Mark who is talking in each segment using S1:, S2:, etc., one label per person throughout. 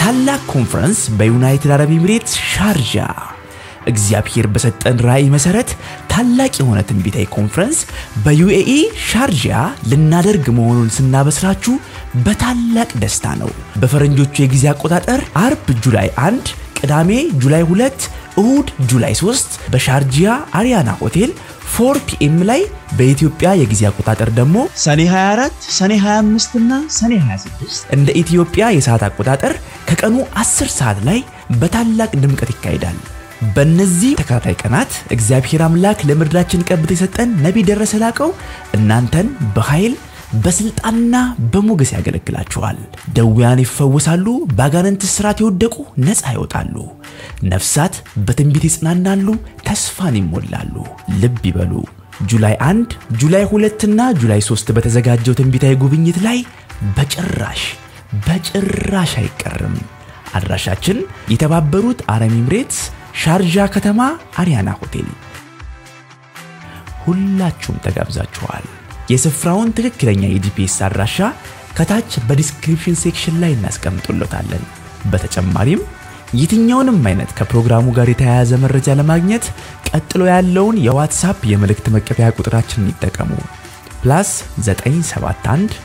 S1: ታላቅ ኮንፈረንስ በዩናይትድ አረብ ኤሚሬትስ ሻርጃ እግዚአብሔር በሰጠን ራእይ መሰረት ታላቅ የሆነ ትንቢታዊ ኮንፈረንስ በዩኤኢ ሻርጃ ልናደርግ መሆኑን ስናበስራችሁ በታላቅ ደስታ ነው። በፈረንጆቹ የጊዜ አቆጣጠር አርብ ጁላይ 1፣ ቅዳሜ ጁላይ 2፣ እሁድ ጁላይ 3 በሻርጂያ አሪያና ሆቴል 4 ፒኤም ላይ በኢትዮጵያ የጊዜ አቆጣጠር ደግሞ ሰኔ 24፣ ሰኔ 25 እና ሰኔ 26 እንደ ኢትዮጵያ የሰዓት አቆጣጠር ከቀኑ 10 ሰዓት ላይ በታላቅ ድምቀት ይካሄዳል። በእነዚህ ተከታታይ ቀናት እግዚአብሔር አምላክ ለምድራችን ቀብቶ የሰጠን ነቢይ ደረሰ ላቀው እናንተን በኃይል በስልጣንና በሞገስ ያገለግላችኋል። ደዌያን ይፈወሳሉ፣ በአጋንንት እስራት የወደቁ ነፃ ይወጣሉ፣ ነፍሳት በትንቢት ይጽናናሉ፣ ተስፋን ይሞላሉ። ልብ ይበሉ። ጁላይ 1፣ ጁላይ 2 እና ጁላይ 3 በተዘጋጀው ትንቢታዊ ጉብኝት ላይ በጭራሽ በጭራሽ አይቀርም። አድራሻችን የተባበሩት አረብ ኤሚሬትስ ሻርጃ ከተማ አሪያና ሆቴል። ሁላችሁም ተጋብዛችኋል። የስፍራውን ትክክለኛ የጂፒኤስ አድራሻ ከታች በዲስክሪፕሽን ሴክሽን ላይ እናስቀምጡለታለን። በተጨማሪም የትኛውንም አይነት ከፕሮግራሙ ጋር የተያያዘ መረጃ ለማግኘት ቀጥሎ ያለውን የዋትሳፕ የመልእክት መቀበያ ቁጥራችንን ይጠቀሙ። ፕላስ 971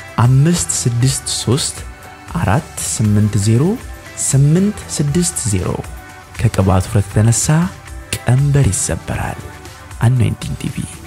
S1: 563 480 860 ከቅባቱ ውፍረት የተነሳ ቀንበር ይሰበራል። አኖይንቲንግ ቲቪ